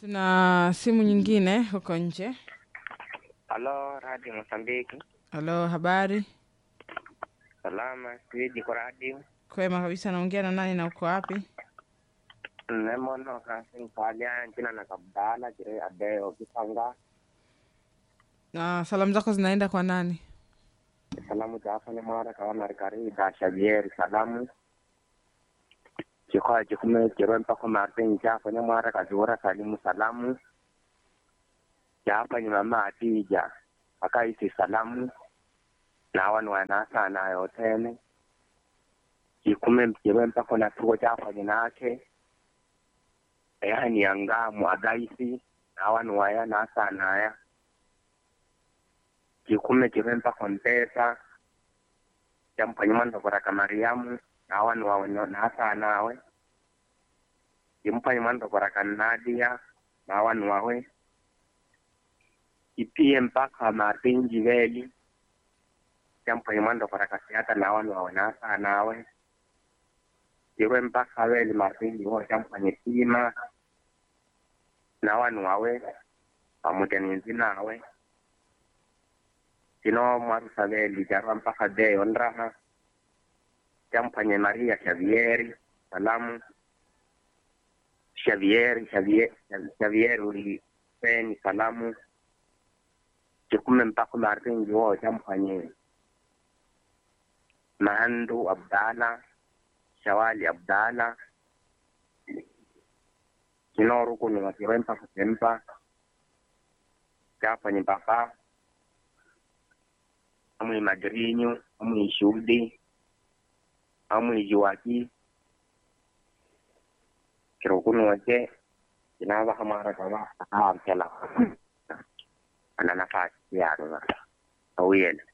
Tuna simu nyingine huko nje. Halo, Radio Mosambiki. Halo, habari? Salama, siji kwa radio. Kwema kabisa. Naongea na nani na uko wapi? Nemono kasi falya njina na kabdala jire adeo kisanga. Na salamu zako zinaenda kwa nani? Salamu jafa ni mara kawana rikari da Xavier salamu. Chikoa chikume chirwe mpako Martin jafa ni mara kazura salimu salamu. Jafa ni mama Atija akaisi salamu. Na wanu wanasa na yotene. Chikume chirwe mpako na tuko jafa ni nake. yani yanga mwagaisi na wanu waya nasa naya. Chikume chirwe mpako mpesa. Champanyumanda kuraka Mariamu na wanu wawe nasa nawe. Chimpanyumanda kuraka Nadia na wanu wawe. Ipie mpaka Martin Jiveli. Champanyumanda kuraka Siata na wanu wawe nasa nawe. Chirwe mpaka weli Martin Jivo champanye sima. Na wanu wawe. Pamoja ninzi nawe. sino mwaru saveli jarwa mpaka de onraha champanye maria xavieri salamu xavieri xavier xavier uli peni salamu cikume mpaka martin jiwo champanye mahandu abdala shawali abdala kinoru kunu wakirwe mpaka sempa chapanye mpaka amwe magrinyo amwe shudi amwe jiwaki kiro kuno wache inaba hamara kama ampela ana nafasi ya ndo awiyele